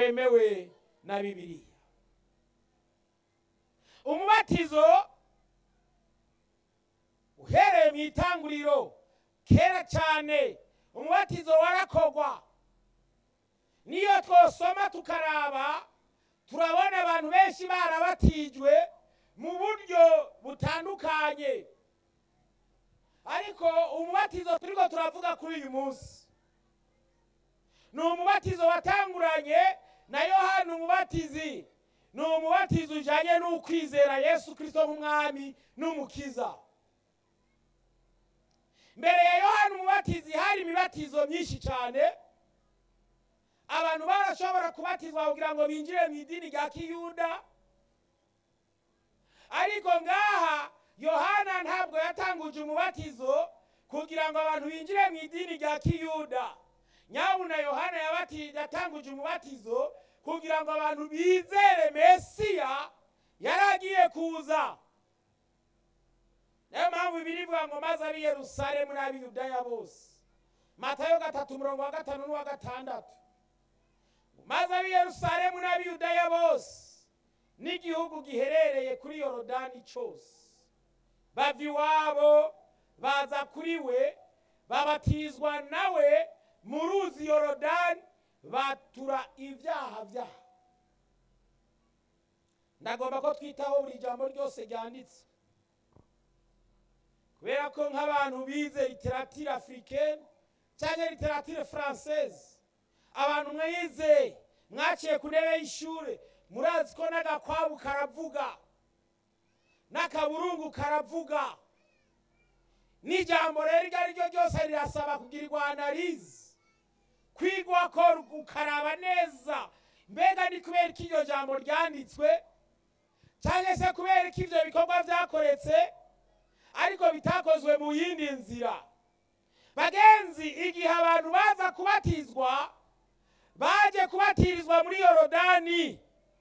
wemewe na bibiliya umubatizo uhereye mu itanguriro kera cyane umubatizo warakorwa niyo twosoma tukaraba turabona abantu benshi barabatijwe mu buryo butandukanye ariko umubatizo turiko turavuga kuri uyu munsi ni umubatizo watanguranye na yohana umubatizi ni umubatizo ujanye n'ukwizera yesu kirisito nk'umwami n'umukiza mbere ya yohana umubatizi hari imibatizo myinshi cyane abantu barashobora kubatizwa kugira ngo binjire mu idini rya kiyuda ariko ngaha yohana ntabwo yatanguje umubatizo kugira ngo abantu binjire mu idini rya kiyuda nyabuna yohana yabati- yatanguje umubatizo kugira ngo abantu bizere mesiya yari agiye kuza niyo mpamvu birivuga ngo maze ab'i yerusalemu n'ab'i yudaya bose matayo gatatu umurongo wa gatanu n'uwa gatandatu maze ab'i yerusalemu n'ab'i yudaya bose n'igihugu giherereye kuri yorodani cyose bava iwabo baza kuri we babatizwa nawe mu ruzi yorodani batura ibyaha byabo ndagomba ko twitaho buri jambo ryose ryanditse kubera ko nk'abantu bize literatire africaine cyangwa literatire française abantu mwize mwaciye ku ntebe y'ishuri murazi ko n'agakwabu karavuga n'akaburungu karavuga n'ijambo rero iryo ari ryo ryose rirasaba kugirirwa analize kwigwa ko ukaraba neza mbega ni kubera ko iryo jambo ryanditswe cyangwa se kubera ko ibyo bikorwa byakoretse ariko bitakozwe mu yindi nzira bagenzi igihe abantu baza kubatizwa baje kubatirizwa muri yorodani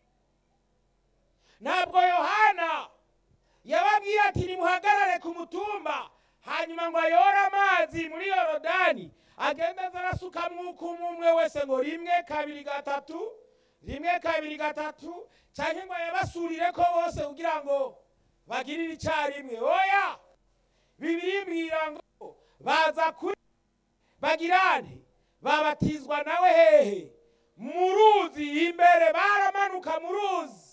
ntabwo yohana yababwiye ati nimuhagarare ku mutumba hanyuma ngo ayore amazi muri yorodani agende aza arasukamwo uko umwe umwe wese ngo rimwe kabiri gatatu rimwe kabiri gatatu cyangwa ngo yabasurire ko bose kugira ngo bagirire icyarimwe oya bibiri mbwira ngo baza kuri bagirane babatizwa nawe hehe mu ruzi imbere baramanuka mu ruzi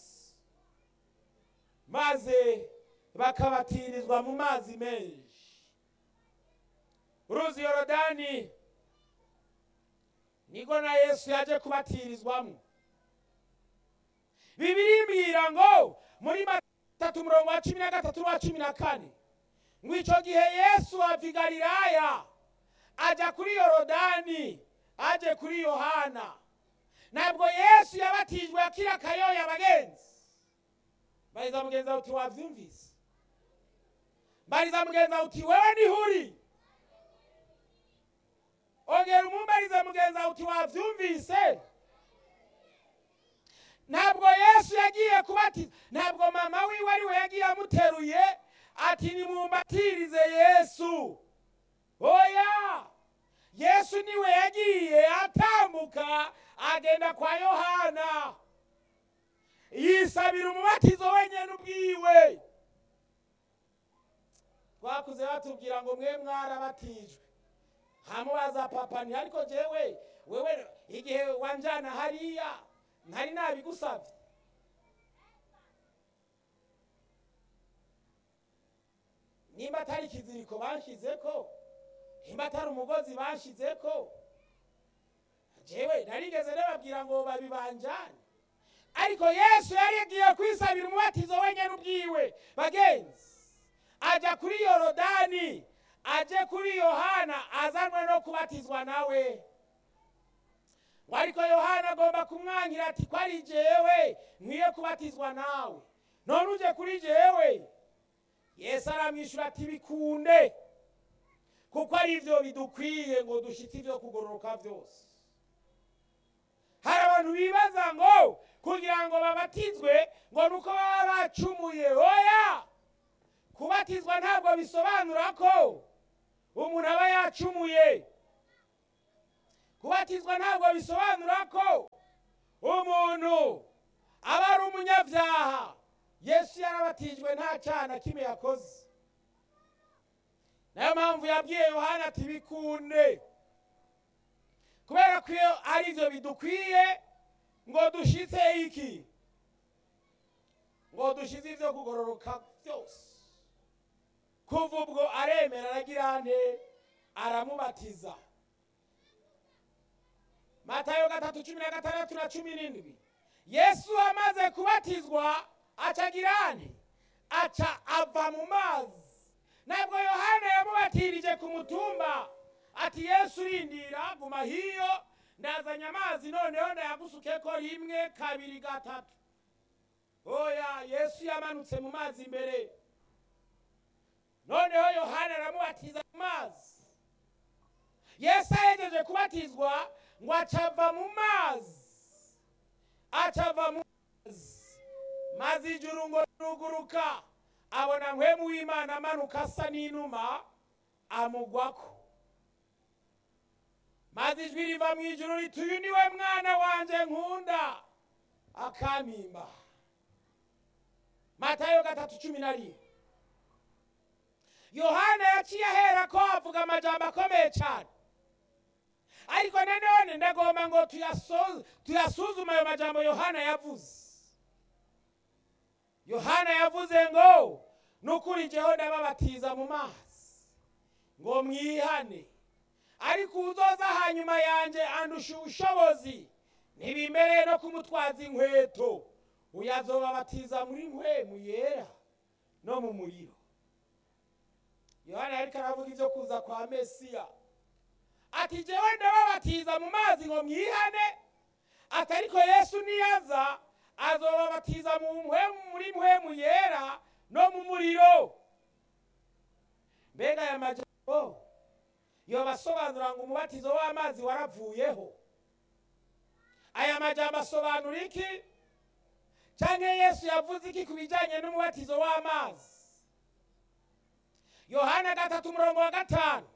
maze bakabatirizwa mu mazi menshi uruzi yorodani niko na yesu yaje kubatirizwamo bibiri mbwira ngo muri matatu umurongo wa cumi na gatatu n'uwa cumi na kane ngo icyo gihe yesu ava i galilaya ajya kuri yorodani aje kuri yohana ntabwo yesu yabatijwe akiri akayoya abagenzi mbariza mugenzi wawe uti wabyumvise mbariza mugenzi wawe uti wewe niho uri ongera umumbarize mugenzi wawe uti wabyumvise ntabwo yesu yagiye kubatiza ntabwo mama wiwe ari we yagiye amuteruye ati nimumbatirize yesu oya yesu niwe yagiye atambuka agenda kwa yohana yisabira umubatizo wenyine ubwiwe twakuze batubwira ngo mwe mwarabatijwe ntamubaza papa nti ariko jewe wewe igihe wanjana hariya ntari nabigusabye nimba atari ikiziriko banshizeko nimba atari umugozi banshizeko jewe narigeze nababwira ngo babibanjane ariko yesu yari yagiye kwisabira umubatizo wenyine ubwiwe bagenzi ajya kuri yorodani aje kuri yohana azanwe no kubatizwa nawe ngo ariko yohana agomba kumwangira ati ko ari jewe nkwiye kubatizwa nawe none uje kuri jewe yesu aramwishyura ati bikunde kuko ari byo bidukwiye ngo dushyitse ibyo kugororoka byose hari abantu bibaza ngo kugira ngo babatizwe ngo ni uko baba bacumuye oya kubatizwa ntabwo bisobanura ko umuntu aba yacumuye kubatizwa ntabwo bisobanura ko umuntu umunyabyaha yesu yarabatijwe nta cana kimwe yakoze nayo mpamvu yabwiye yohana ati bikunde kubera ko iyo ari byo bidukwiye ngo dushitse iki ngo dushize ibyo kugororoka byose kuva ubwo aremera aragira nte aramubatiza matayo gatatu cumi na gatandatu na cumi n'indwi yesu amaze kubatizwa acagira nte aca ava mu mazi ntabwo yohana yamubatirije ku mutumba ati yesu urindira guma hiyo ndazanye amazi noneho ndayagusuke ko rimwe kabiri gatatu oya yesu yamanutse mu mazi imbere noneho yohana aramubatiza mu mazi yesu ahegeje kubatizwa ngo acava mu mazi acava mu mazi maze ijuru ngo riruguruka abona mpwemu w'imana amanuka asa n'inuma amugwako maze ijwi riva mu ijuru riti uyu ni we mwana wanjye nkunda akampimba matayo gatatu cumi na rimwe yohana yaciye ahera ko avuga amajambo akomeye cyane ariko nanone ndagomba ngo tuyaso- tuyasuzume ayo majambo yohana yavuze yohana yavuze ngo nukuri jyeho ndababatiza mu mazi ngo mwihane ariko uzoza hanyuma yanjye andusha ubushobozi ntibimbereye no kumutwaza inkweto uyu azobabatiza muri mpwemu yera no mu muriro yohana yariko aravuga ibyo kuza kwa mesiya ati jewe ndababatiza mu mazi ngo mwihane ati ariko yesu niyaza azobabatiza mu mpwemu muri mpwemu yera no mu muriro mbega aya majambo yobasobanura ngo umubatizo w'amazi waravuyeho aya majambo asobanura iki cyangwa yesu yavuze iki ku bijyanye n'umubatizo w'amazi yohana gatatu umurongo wa gatanu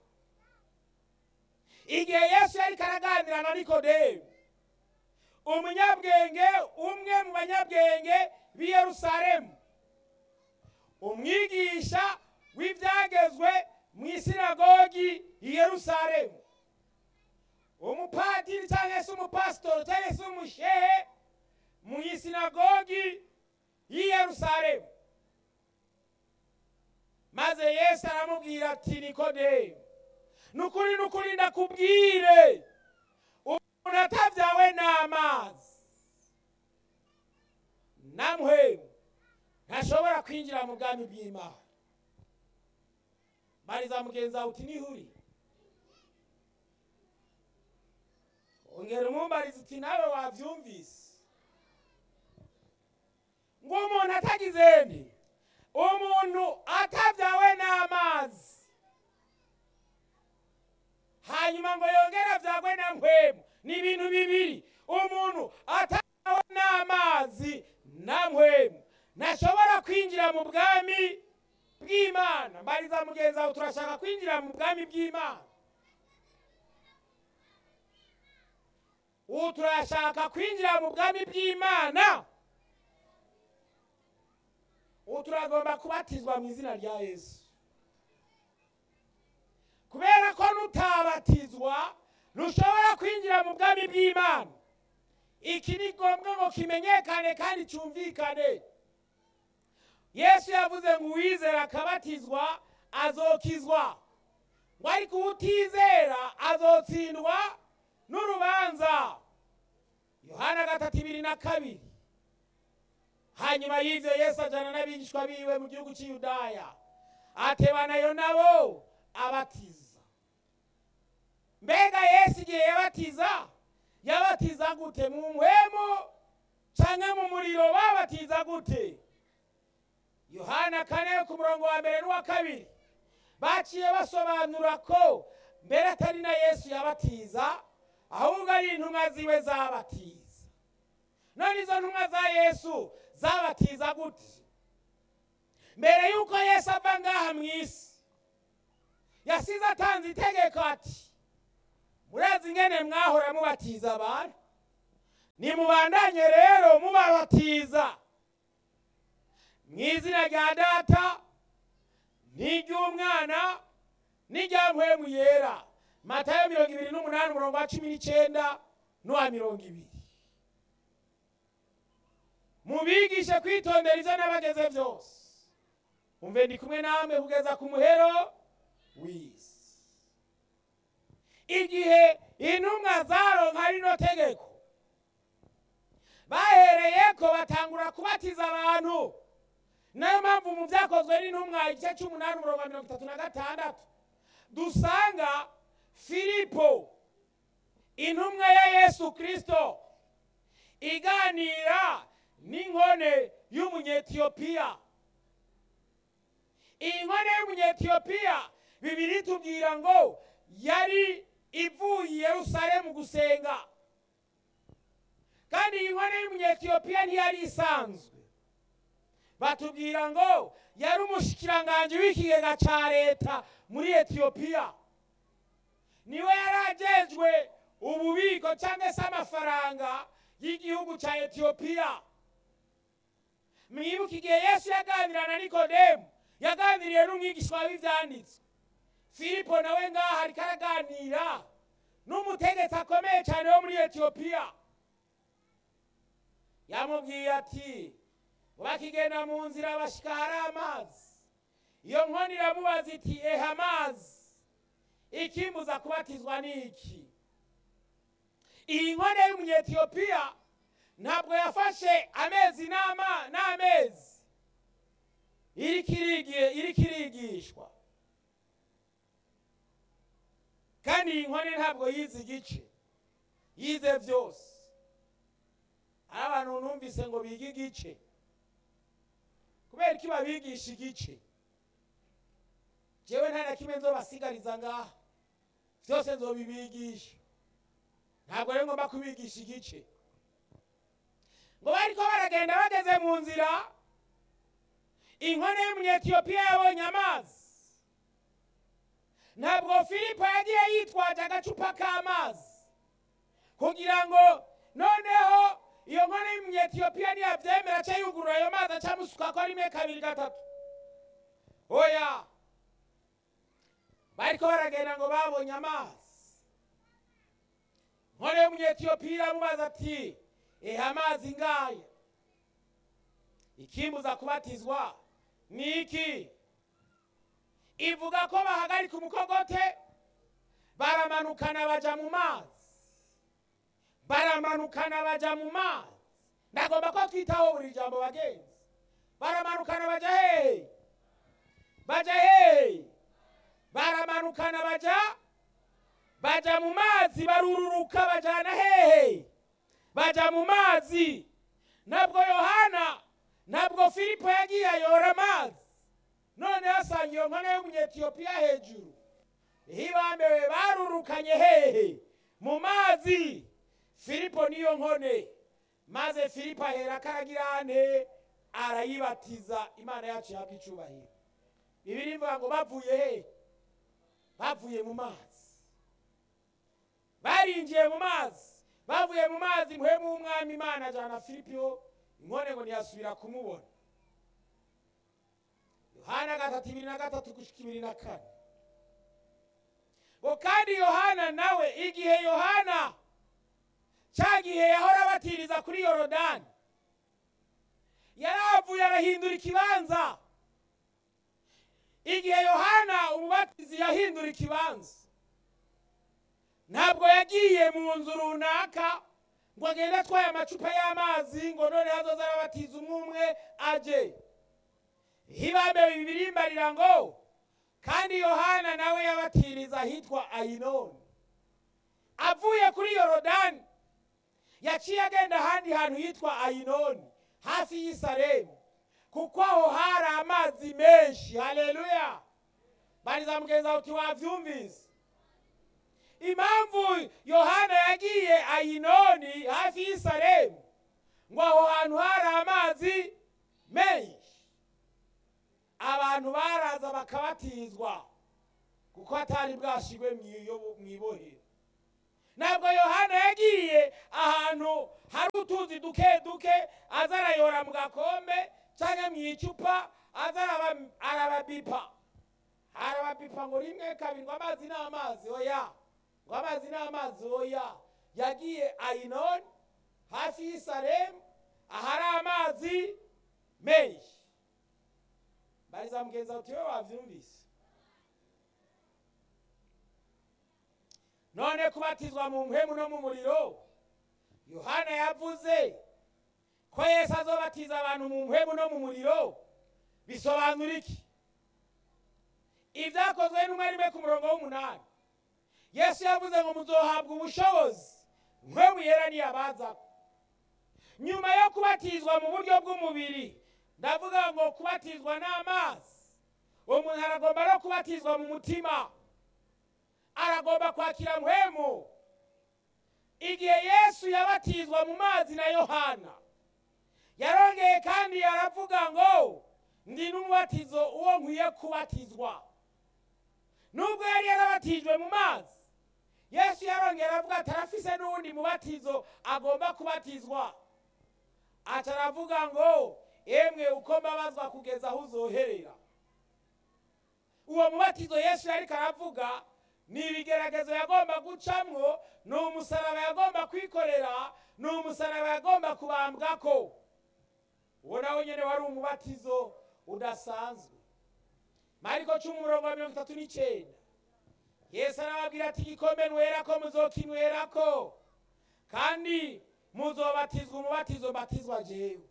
igihe yesu yari karaganira na nikodemu umunyabwenge umwe mu banyabwenge b'i yerusalemu umwigisha w'ibyagezwe mu isinagogi i yerusalemu umupadiri cyangwa se umupasitori cyangwa se umushehe mu isinagogi y'i yerusalemu maze yesu aramubwira ati nikodemu nukuri nukuri ndakubwire umuntu atabyawe n'amazi namwe ntashobora kwinjira mu bwami bw'imana bariza mugenzi wawe uti nihuri ongera umumbariza uti nawe wabyumvise ngo umuntu atagize nde umuntu atabyawe n'amazi hanyuma ngo yongere abyagwe na mpwemu ni ibintu bibiri umuntu atabyawe n'amazi na mpwemu ntashobora kwinjira mu bwami bw'imana mbariza mugenzi wawe turashaka kwinjira mu bwami bw'imana ubu turashaka kwinjira mu bwami bw'imana ubu turagomba kubatizwa mu izina rya yesu kubera ko nutabatizwa ntushobora kwinjira mu bwami bw'imana iki ni ngombwa ngo kimenyekane kandi cyumvikane yesu yavuze ngo uwizera akabatizwa azokizwa ngo ariko utizera azotsindwa n'urubanza yohana gatatu ibiri na kabiri hanyuma y'ibyo yesu ajyana n'abigishwa biwe mu gihugu cy'iyudaya atebanayo nabo abatiza mbega yesu igihe yabatiza yabatiza gute mu mpwemu cyangwa mu muriro babatiza gute yohana kane ku murongo wa mbere n'uwa kabiri baciye basobanura ko mbere atari na yesu yabatiza ahubwo ari intumwa ziwe zabatiza none izo ntumwa za yesu zabatiza gute mbere y'uko yesu ava ngaha mu isi yasize atanze itegeko ati murazi ingene mwahora mubatiza abantu nimubandanye rero mubabatiza mu izina rya data n'iry'umwana n'irya mpwemu yera matayo mirongo ibiri n'umunani umurongo wa cumi n'icyenda n'uwa mirongo ibiri mubigishe kwitondera ibyo n'abageze byose umve ndi kumwe namwe kugeza ku muhero w'isi igihe intumwa zaronka rino tegeko bahereye ko batangura kubatiza abantu nayo mpamvu mu byakozwe n'intumwa igice cy'umunani umurongo wa mirongo itatu na gatandatu dusanga filipo intumwa ya yesu kirisito iganira n'inkone y'umunyetiyopiya iyi nkone y'umunyetiyopiya bibiri tubwira ngo yari ivuye i yerusalemu gusenga kandi iyi nkone y'umunyetiyopiya ntiyari isanzwe batubwira ngo yari umushikiranganji w'ikigega cya leta muri etiyopiya niwe yari agejwe ububiko cyangwa se amafaranga y'igihugu cya etiyopiya mwibuke igihe yesu yaganira na nikodemu yaganiriye n'umwigishwa w'ibyanditswe filipo nawe ngaha ariko araganira n'umutegetsi akomeye cyane wo muri etiyopiya yamubwiye ati bakigenda mu nzira bashyika hari amazi iyo nkoni iramubaza iti eha amazi ikimbuza kubatizwa ni iki iyi nkone y'umunyetiyopiya ntabwo yafashe amezi n'amezi iriko irigishwa kandi iyi nkone ntabwo yize igice yize byose hari abantu numvise ngo bige igice kubera ko babigisha igice njyewe nta na kimwe nzobasigariza ngaha byose nzobibigisha ntabwo rero ngomba kubigisha igice ngo bariko baragenda bageze mu nzira inkone y'umunyetiyopiya yabonye amazi ntabwo filipo yagiye yitwaje agacupa k'amazi kugira ngo noneho iyo nkone y'umunyetiyopiya niyabyemera aca yugurura ayo mazi acamusuka ko rimwe kabiri gatatu oya bariko baragenda ngo babonye amazi nkone y'umunyetiyopiya iramubaza ati ehe amazi ngaya ikimbuza kubatizwa ni iki ivuga ko bahagarika umukogote baramanukana baja mu mazi baramanukana baja mu mazi ndagomba ko twitaho buri jambo bagenzi baramanukana baja hehe baja hehe baramanukana baja baja mu mazi barururuka bajana hehe baja mu mazi ntabwo yohana ntabwo filipo yagiye ayora amazi none asanga iyo nkone y'umunyetiyopiya hejuru hibambewe barurukanye hehe mu mazi filipo niyo nkone maze filipo ahera karagirane arayibatiza imana yacu ihabwa icubahiro bibiri mvuga ngo bavuye he bavuye mu mazi barinjiye mu mazi bavuye mu mazi muhemu w'umwami imana ajana filipo inkone ngo ntiyasubira kumubona yohana gatatu ibiri na gatatu gushika ibiri na kane ngo kandi yohana nawe igihe yohana cya gihe yahora abatiriza kuri yorodani yaravuye arahindura ikibanza igihe yohana umubatizi yahindura ikibanza ntabwo yagiye mu nzu runaka ngo agende atwaye amacupa y'amazi ngo none hazoza arabatiza umwe umwe aje hibambewe ibirimbarira ngo kandi yohana nawe yabatiriza ahitwa ayinoni avuye kuri yorodani yaciye agenda ahandi hantu hitwa ayinoni hafi y'isaremu kuko aho hari amazi menshi haleluya bariza mugenzi wawe uti wabyumvise impamvu yohana yagiye ayinoni hafi y'isaremu ngo aho hantu hari amazi menshi abantu baraza bakabatizwa kuko hatari bwashigwe mu ibohero ntabwo yohana yagiye ahantu hari utuzi duke duke aza arayora mu gakombe cyangwa mu icupa aza araba- arababipa arababipa ngo rimwe kabiri ngo amazi ni amazi oya ngo amazi ni amazi oya yagiye ayinoni hafi y'isaremu ahari amazi menshi bariza mugenzi wawe utiwe wabyumvise none kubatizwa mu mpemu no mu muriro yohana yavuze ko yesu azobatiza abantu mu mpemu no mu muriro bisobanura iki ibyakozwe n'umwe rimwe ku murongo w'umunani yesu yavuze ngo muzohabwa ubushobozi mpemu yera niyabazako nyuma yo kubatizwa mu buryo bw'umubiri ndavuga ngo kubatizwa n'amazi umuntu aragomba no kubatizwa mu mutima aragomba kwakira mpemu igihe yesu yabatizwa mu mazi na yohana yarongeye kandi aravuga ngo ndi n'umubatizo uwo nkwiye kubatizwa nubwo yari yarabatijwe mu mazi yesu yarongeye aravuga ati arafise n'uwundi mubatizo agomba kubatizwa aca aravuga ngo emwe uko mbabazwa kugeza aho uzoherera uwo mubatizo yesu yariko aravuga ni ibigeragezo yagomba gucamwo ni umusaraba yagomba kwikorera ni umusaraba yagomba kubambwako uwo nawe nyene wari umubatizo udasanzwe mariko cumi umurongo wa mirongo itatu n'icenda yesu arababwira ati igikombe nwerako muzokinwerako kandi muzobatizwa umubatizo mbatizwa jewe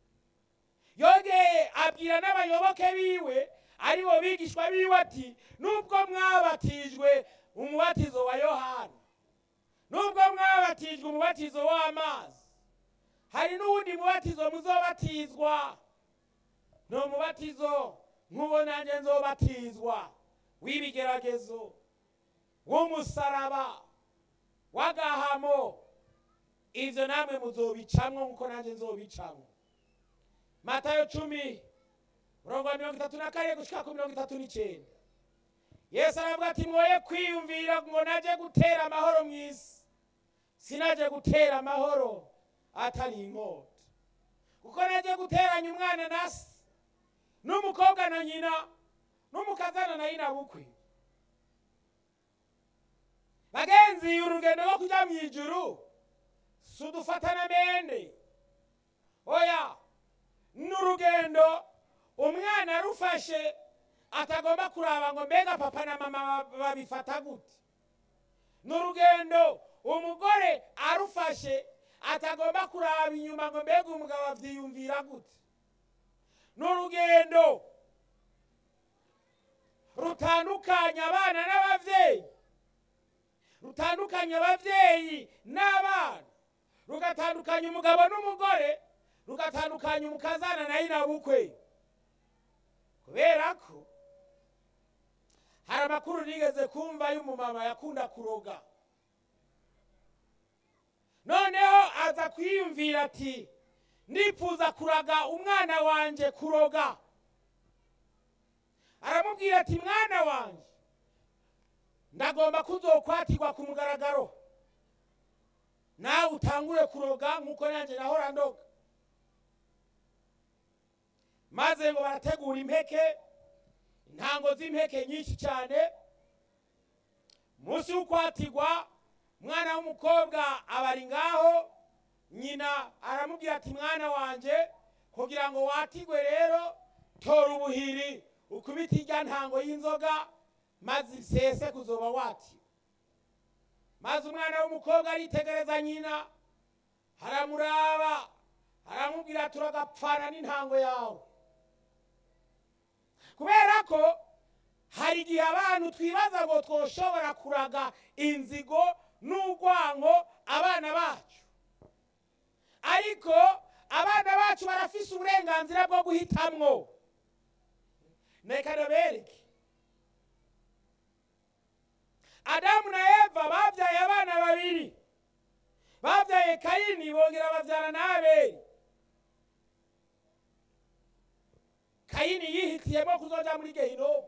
yongeye abwira n'abayoboke biwe ari bo bigishwa biwe ati nubwo mwabatijwe umubatizo wa yohana nubwo mwabatijwe umubatizo w'amazi hari n'uwundi mubatizo muzobatizwa ni umubatizo nk'uwo nanjye nzobatizwa w'ibigeragezo w'umusaraba w'agahamo ivyo namwe muzobicamwo nk'uko nanjye nzobicamwo matayo cumi murongo wa mirongo itatu na kane gushika ku mirongo itatu n'icenda yesu aravuga ati mwoye kwiyumvira ngo naje gutera amahoro mu isi sinaje gutera amahoro atari inkota kuko naje guteranya umwana na se n'umukobwa na nyina n'umukazana na nyina bukwe bagenzi urugendo rwo kuja mu ijuru si udufatana mende oya ni urugendo umwana arufashe atagomba kuraba ngo mbega papa na mama babifata gute ni urugendo umugore arufashe atagomba kuraba inyuma ngo mbega umugabo avyiyumvira gute ni urugendo rutandukanya abana n'abavyeyi rutandukanya abavyeyi n'abana rugatandukanya umugabo n'umugore rugatandukanya umukazana na nyirabukwe kubera ko hari amakuru nigeze kumva y'umumama yakunda kuroga noneho aza kwiyumvira ati ndifuza kuraga umwana wanje kuroga aramubwira ati mwana wanje ndagomba kuzokwatirwa ku mugaragaro nawe utangure kuroga nk'uko nanjye nahora ndoga maze ngo barategura impeke intango z'impeke nyinshi cyane munsi y'ukwatirwa umwana w'umukobwa abari ngaho nyina aramubwira ati mwana wanjye kugira ngo watigwe rero tora ubuhiri ukubite irya ntango y'inzoga maze isese kuzoba watiwe maze umwana w'umukobwa aritegereza nyina haramuraba aramubwira turagapfana n'intango yawe kubera ko hari igihe abantu twibaza ngo twoshobora kuraga inzigo n'urwango abana bacu ariko abana bacu barafise uburenganzira bwo guhitamwo reka nabereke adamu na eva babyaye abana babiri babyaye kayini bongera babyara na abeli kayini yihitiyemo kuzoja muri gehinomu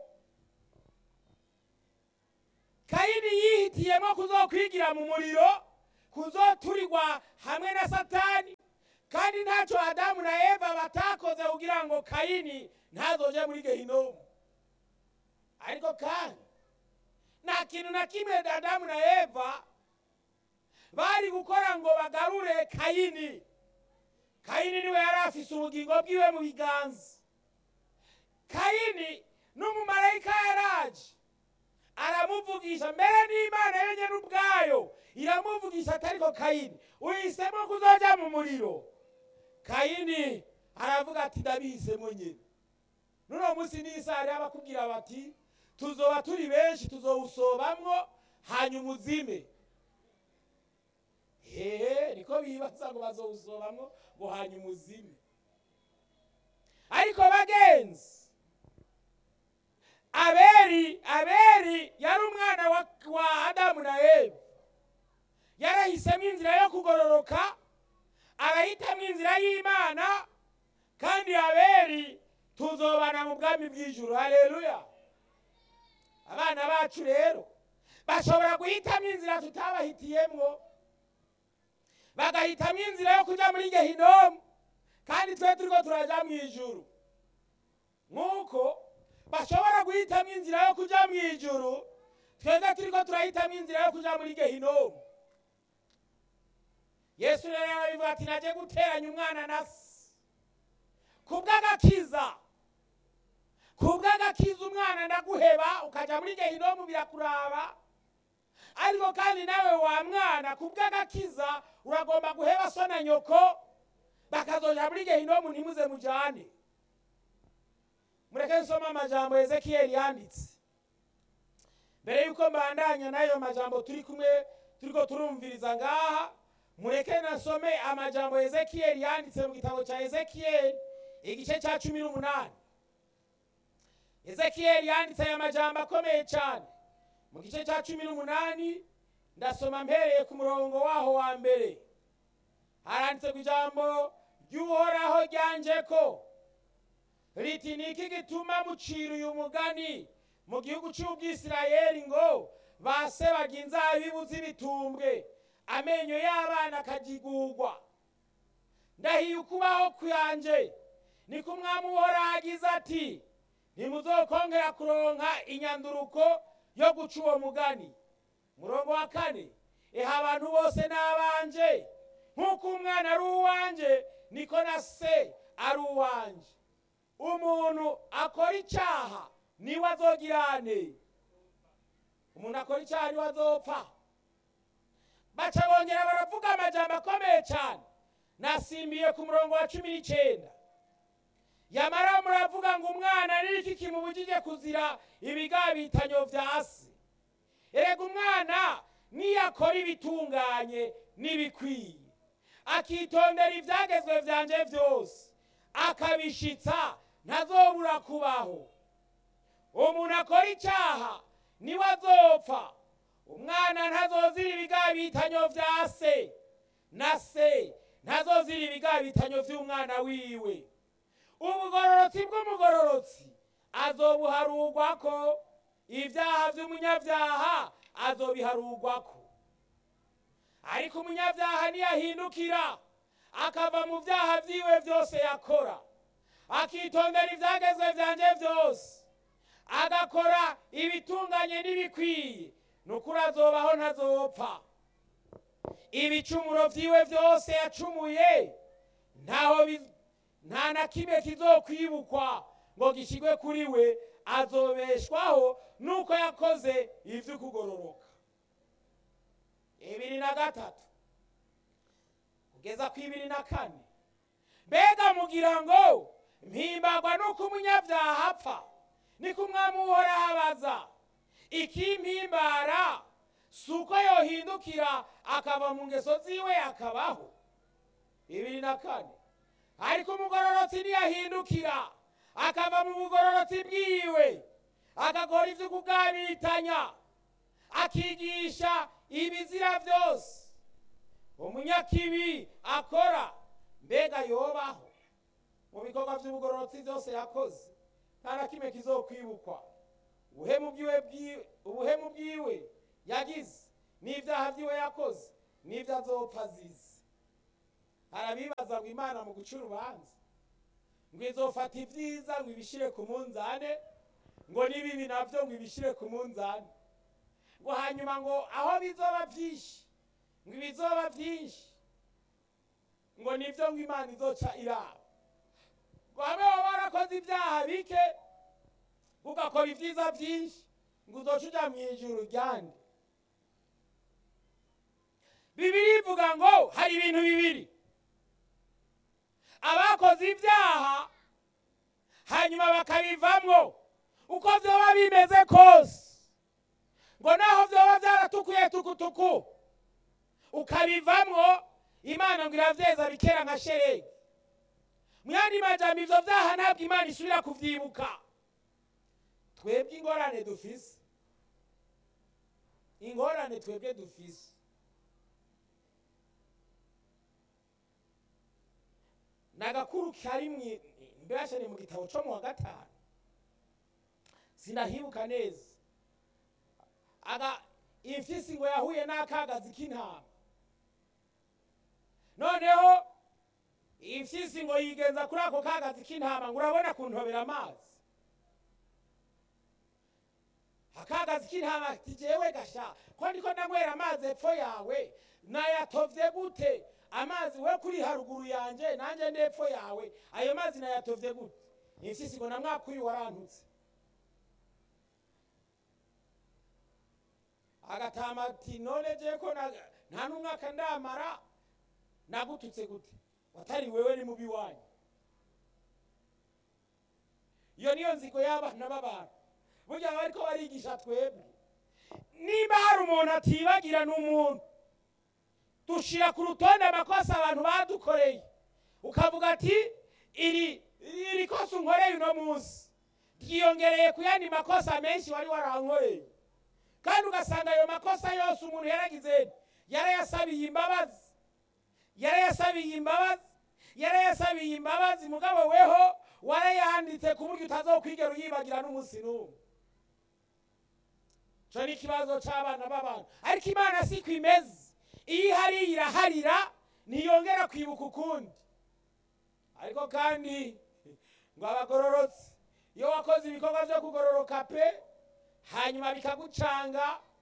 kayini yihitiyemo kuzokwigira mu muriro kuzoturirwa hamwe na satani kandi ntacyo adamu na eva batakoze kugira ngo kayini ntazoje muri gehinomu ariko kandi nta kintu na kimwe adamu na eva bari gukora ngo bagarure kayini kayini niwe yari afise ubugingo bwiwe mu biganza kayini n'umumarayika yaraje aramuvugisha mbere n'imana yenyine ubwayo iramuvugisha atariko kayini uhisemo kuzoja mu muriro kayini aravuga ati ndabihisemo nyine nuno munsi n'isari abakubwira bati tuzoba turi benshi tuzowusobamwo hanyuma uzime hehe niko bibaza ngo bazowusobamwo ngo hanyuma uzime ariko bagenzi aberi aberi yari umwana wa, wa adamu na eva yarahisemo inzira yo kugororoka arahitamo inzira y'imana kandi aberi tuzobana mu bwami bw'ijuru haleluya abana bacu rero bashobora guhitamo inzira tutabahitiyemwo bagahitamo inzira yo kujya muri gehinomu kandi twe turiko turaja mu ijuru nk'uko bashobora guhitamo inzira yo kujya mu ijuru twebwe turiko turahitamo inzira yo kujya muri gehinomu yesu rero yarabivuga ati naje guteranya umwana na se kubw'agakiza kubw'agakiza umwana ndaguheba ukajya muri gehinomu birakuraba ariko kandi nawe wa mwana kubw'agakiza uragomba guheba so na nyoko bakazoja muri gehinomu ntimuze mujane mureke nsoma amajambo ezekiyeli yanditse mbere yuko mbandanya n'ayo majambo turi kumwe turiko turumviriza ngaha mureke nasome amajambo ezekiyeli yanditse mu gitabo cya ezekiyeli igice cya cumi n'umunani ezekiyeli yanditse aya majambo akomeye cyane mu gice cya cumi n'umunani ndasoma mpereye ku murongo waho wa mbere haranditse ku ijambo ry'uhoraho ryanje ko riti ni iki gituma mucira uyu mugani mu gihugu cy'ubwisirayeli ngo base barya inzabibu z'ibitumbwe amenyo y'abana akagigurwa ndahiye ukubaho kwanje niko umwami uhoraho agize ati ntimuzokongera kuronka inyanduruko yo guca uwo mugani murongo wa kane eha abantu bose ni abanje nk'uko umwana ari uwanje niko na se ari uwanje umuntu akora icyaha niwe azogirane umuntu akora icyaha niwe azopfa baca bongera baravuga amajambo akomeye cyane nasimbiye ku murongo wa cumi n'icyenda yamara muravuga ngo umwana ni iki kimubujije kuzira ibigabitanyo vya se erega umwana niyakora ibitunganye n'ibikwiye akitondera ibyagezwe byanje byose akabishitsa ntazobura kubaho umuntu akora icyaha niwe azopfa umwana ntazozira ibigabitanyo vya se na se ntazozira ibigabitanyo vy'umwana wiwe ubugororotsi bw'umugororotsi azobuharugwako ibyaha by'umunyabyaha azobiharugwako ariko umunyabyaha niyahindukira akava mu byaha byiwe byose yakora akitondera ibyagezwe byanjye byose agakora ibitunganye n'ibikwiye ni ukuri azobaho ntazopfa ibicumuro byiwe byose yacumuye ntaho nta na kimwe kizokwibukwa ngo gishyirwe kuri we azobeshwaho nuko yakoze iby'ukugororoka ibiri na gatatu kugeza ku ibiri na kane mbega mugira ngo mpimbagwa nuko umunyabyaha apfa niko umwami uhoraho abaza ikimpimbara si uko yohindukira akava mu ngeso ziwe akabaho ibiri na kane ariko umugororotsi ntiyahindukira akava mu bugororotsi bwiwe agakora ibyo kugabitanya akigisha ibizira byose umunyakibi akora mbega yobaho mu bikorwa by'ubugororotsi byose yakoze nta na kimwe kizokwibukwa ubuhemu bwiwe ubuhemu bwiwe yagize n'ibyaha byiwe yakoze n'ibyo azopfa azize harabibaza ngo imana mu guca urubanza ngo izofata ibyiza ngo ibishyire ku munzane ngo n'ibibi nabyo ngo ibishyire ku munzane ngo hanyuma ngo aho bizoba byinshi ngo ibizoba byinshi ngo nibyo ngo imana izoca iraba ngo hamwe waba warakoze ibyaha bike ugakora ibyiza byinshi ngo uzoca ujya mu ijuru ryande bibiri ivuga ngo hari ibintu bibiri abakoze ibyaha hanyuma bakabivamwo uko byoba bimeze kose ngo naho byoba byaratukuye tukutuku ukabivamwo imana ngo irabyeza bikera nka sheregi mu yandi majambo ibyo byaha ntabwo imana isubira kubyibuka twebwe ingorane dufise ingorane twebwe dufise ni agakuru kari mu mbese mu gitabo cyo mu wa gatanu sinahibuka neza aga imfisi ngo yahuye n'akagazi k'intama noneho imfisi ngo yigenza kuri ako kagazi k'intama ngo urabona kuntobera amazi akagazi k'intama ati jewe gasha ko ndiko ndanywera amazi epfo yawe nayatovye gute amazi we kuri haruguru yanje nanjye ndepfo yawe ayo mazi nayatovye gute imfisi ngo namwakuyi warantutse agatama ati none je ko nta n'umwaka ndamara nagututse gute watari wewe ni mubi wanyu iyo niyo nzigo y'abana b'abantu burya bariko barigisha twebwe niba hari umuntu atibagira n'umuntu dushira ku rutonde amakosa abantu badukoreye ukavuga ati iri iri kosa unkoreye uno munsi ryiyongereye ku yandi makosa menshi wari warankoreye kandi ugasanga ayo makosa yose umuntu yaragize yarayasabiye imbabazi yarayasabiye imbabazi yarayasabiye imbabazi mugabo weho warayanditse ku buryo utazokwigera uyibagira n'umunsi n'umwe icyo ni ikibazo cy'abana b'abantu ariko imana si ko imeze iyo ihari iraharira ntiyongera kwibuka ukundi ariko kandi ngo abagororotse iyo wakoze ibikorwa byo kugororoka pe hanyuma bikagucanga